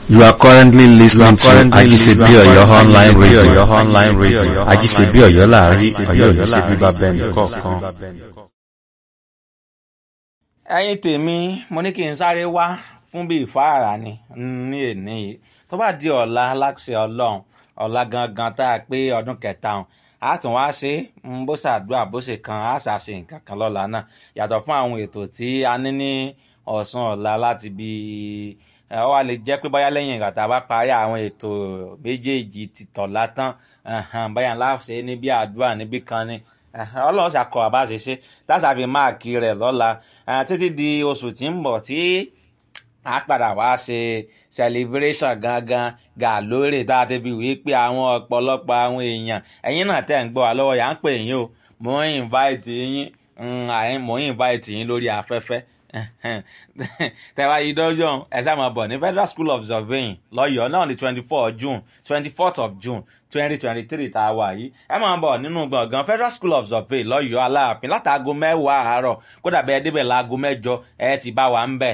You are currently listening to currently Ajisebi listening to Oyo online Ajisebi radio. Oyo online radio. Ajisebi Oyo láàrin Ajisebi Ọ̀yọ́ Oyo ní ṣe bíbá láàrin, bẹ́ẹ̀ Ọ̀yọ́ ní ṣe nìkọ̀ọ̀kan. bíbá bẹ́ẹ̀ nìkọ̀ọ̀kan. ẹ̀yin tèmi mo ní kí n sáré wá fún bíi ìfáàrà ni ní èní yìí tó bá di ọ̀la aláṣẹ ọlọ́run ọ̀la gangan tá a pé ọdún kẹta ọ̀hún a tún wá ṣe ń bó ṣàdúrà bó ṣe kan a ṣàṣe nǹkan kan lọ́la náà yàtọ̀ fún àwọn ètò tí a ní ní ọ̀sán ọ̀la láti bí ẹ ọ wá lè jẹ́ pé báyá lẹ́yìn ìgbà tá a bá parí àwọn ètò méjèèjì ti tọ̀la tán ẹ̀hẹ̀n, báyà ńlá ṣe ní bí àdúrà níbí kan ni ẹ̀hẹ̀n, ọlọ́run ṣàkọ àbá ṣe ṣe táṣà fi máàkì rẹ̀ lọ́la ẹ̀, títí di oṣù tí ń bọ̀ tí a padà wá ṣe celebration gangan gà lórí tá a ti fi wí pé àwọn ọ̀pọ̀lọpọ̀ àwọn èèyàn ẹ̀yin náà tẹ̀ ń gbọ́ wa lọ́wọ́ yà ń pè yín o mò ń invite yín mm, àyìn mò ń invite yín lórí afẹ́fẹ́ tẹ́wá yìí dọ́jọ́ ẹ sáà máa bọ̀ ní federal school of surveying lọ́yọ̀ọ́ náà ní twenty four june twenty fourth of june twenty twenty three tá a wà yìí ẹ máa bọ̀ nínú gbọ̀ngàn federal school of survey lọ́yọ̀ọ́ aláàfin látàgò mẹ́wàá àárọ̀ kódà bẹ́ẹ̀ débẹ̀ láago mẹ́jọ ẹ ti bá wa ń bẹ̀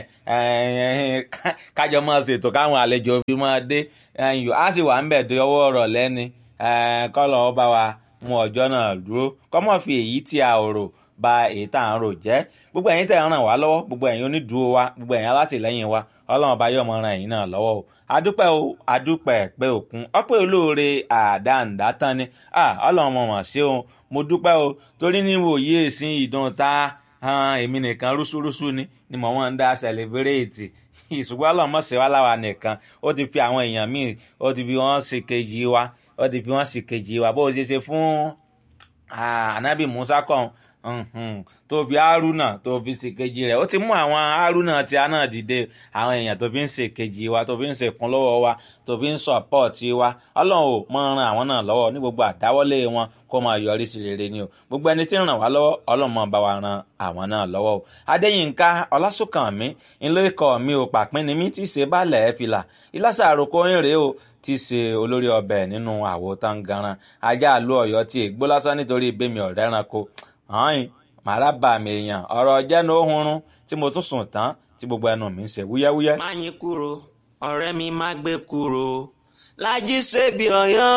kájọ máa ṣètò káwọn àlejò fi máa dé ẹ̀yìn á sì wà ń bẹ̀ dé ọwọ́ ọ̀rọ̀ lẹ́ni kọ́lọ̀ ọ bá wa mú ọjọ́ náà dúró kọ́mọ́ fi èyí tí a ò rò ba èyí tá à ń rò jẹ́ gbogbo ẹ̀yin tẹ̀ ń ràn wá lọ́wọ́ gbogbo ẹ̀yin onídùúró wa gbogbo ẹ̀yin alátìlẹ́yìn wa ọlọ́run bá yọ̀ mọ́ ran ẹ̀yin náà lọ́wọ́ o adúpẹ́ o adúpẹ́ pé òkun ọpẹ́ olóore àdáǹdá tán ni ah ọlọ́run mọ̀ mọ̀ ṣé o mo dúpẹ́ o torí níwò yí èsì ìdùn ta han èmi nìkan rúṣúrúṣú ni ni mò ń dá sẹlẹbírẹ́ẹ̀tì ìṣùgbọ́n ọlọ́run mọ̀ ṣe wá láwa nìkan ó ti fi àwọn èèyàn míì ó ti fi wọ́n ṣe kejì wa ó ti fi wọ́n ṣe kejì wa bó o ṣe ṣe fún anabi musa kan Mhm. tó fi haruna tó fi ṣèkejì rẹ̀ ó ti mú àwọn haruna tí a náà dìde àwọn èèyàn tó fi ń ṣèkejì wa tó fi ń ṣèkún lọ́wọ́ wa tó fi ń sọ̀pọ̀tì wa ọlọ́run ò mọ ran àwọn náà lọ́wọ́ ní gbogbo àdáwọ́lé wọn kó máa yọrí sí rere ni o gbogbo ẹni tí ń ràn wá lọ́wọ́ ọlọ́run máa bá wa ran àwọn náà lọ́wọ́ o adéyínká ọlásùnkànmí ńlẹ́kọ̀ mi ò pàpín ni mí tí ì ṣe bálẹ̀ fìlà ìlàsà àròkọ ń rèé o tí í ṣe olórí ọbẹ̀ nínú àwo tangaran ajá àlú ọ̀yọ́ tí ègbó lásán nítorí ìbémi ọ̀rẹ́ ẹranko hàn màrá bà mí èèyàn ọ̀rọ̀ jẹ́nu ohunrun tí mo tún sùn tán tí gbogbo ẹnu mi ń ṣe wúyẹ́wúyẹ́. má yín kúrò ọ̀rẹ́ mi má gbé kúrò lájí ṣebí ọ̀yọ́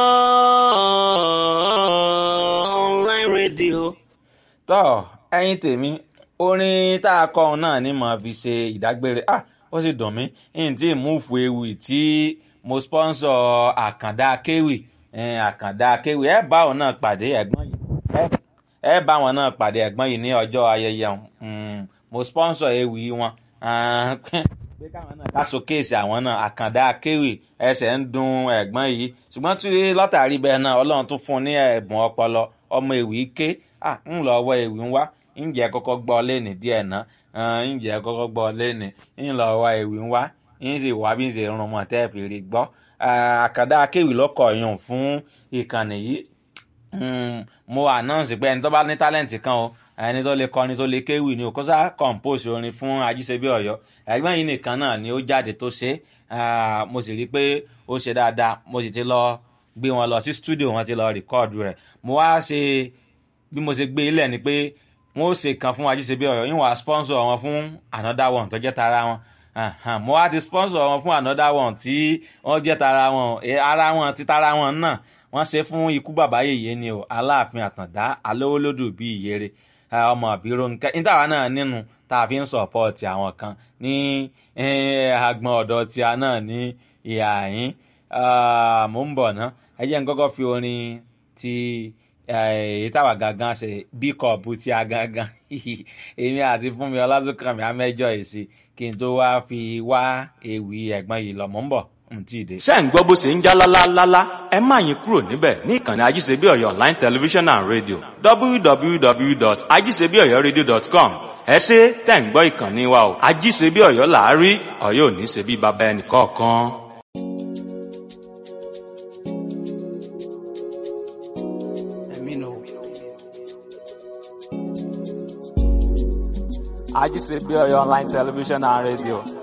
online radio. tọ́ ẹyin tèmi orin tá a kọ òun náà ni màá fi ṣe ìdágbére ah ó sì dùn mí n tí múùfù ewì tí mo sponsor àkàndá kéwì eh, àkàndá kéwì ẹ bá òun náà pàdé ẹ̀gbọ́n yìí ẹ ẹ bá wọn náà pàdé ẹ̀gbọ́n yìí ní ọjọ́ ayẹyẹ um, mo sponsor ewì wọn ah, pé káwọn náà ká showcase àwọn náà àkàndá akéwì ẹsẹ̀ ń dun ẹ̀gbọ́n yìí ṣùgbọ́n tí látàrí bẹ́ẹ̀ náà ọlọ́run tún fún un ní ẹ̀bùn ọpọlọ ọmọ ewì ké ah, ń lọ ọwọ́ ewì ń wá ǹjẹ́ kọ́kọ́ gbọ́ lẹ́nì díẹ̀ náà ǹjẹ́ kọ́kọ́ gbọ́ lẹ́nì ń lọ ọwọ́ ewì ń wá ń sì wá bí ń ṣe rún mọ́ tẹ́ fi rí gbọ́ àkàndá akéwì lọ́kọ̀ yùn fún ìkànnì yìí Mm, mo announce pé ẹni tó bá ní talent kan o ẹni tó lè kọrin tó lè kéwì ni o kó sá compose orin fún ajíṣebí ọ̀yọ́ ẹ̀gbọ́n yìí nìkan náà ni ó jáde tó ṣe mo sì rí i pé ó ṣe dáadáa mo sì ti lọ gbé wọn lọ sí studio wọn ti lọ record rẹ̀ mo wá ṣe bí mo ṣe gbé ilẹ̀ ni pé wọn ó ṣe kan fún ajíṣebí ọ̀yọ́ yín wàá sponsor wọn fún another one tó jẹ́ tara wọn uh-huh. mo wá ti sponsor wọn fún another one tí wọ́n jẹ́ tara wọn ara wọn ti tara wọn náà wọ́n ṣe fún ikú bàbá yèyé ni o aláàfin àtàndá alówólódù bíi ìyèrè ọmọ àbírò nǹkan nítawa náà nínú tá a fi ń sọ̀pọ̀tì àwọn kan ní agbọn ọ̀dọ̀ tí a náà ní ìhà yín mò ń bọ̀ ná ẹ jẹ́ n kọ́kọ́ fi orin ti èyí táwa gangan ṣe bí kọ̀ọ̀bù tí a gangan èmi àti fúnmi ọlásùnkànmí amẹ́jọ èsì kí n tó wá fi wá ewì ẹ̀gbọ́n yìí lọ mò ń bọ̀ ṣé ń gbọ́ bó ṣe ń já lálálálá ẹ má yín kúrò níbẹ̀ ní ìkànnì ajíṣebí ọ̀yọ́ online television and radio www.ajíṣebíọ̀yọ́radio.com ẹ ṣe tẹ̀ ń gbọ́ ìkànnì wa o ajíṣebí ọ̀yọ́ làárí ọ̀yọ́ ò ní ṣe bí baba ẹnì kọ̀ọ̀kan. ajíṣebí ọ̀yọ́ online television and radio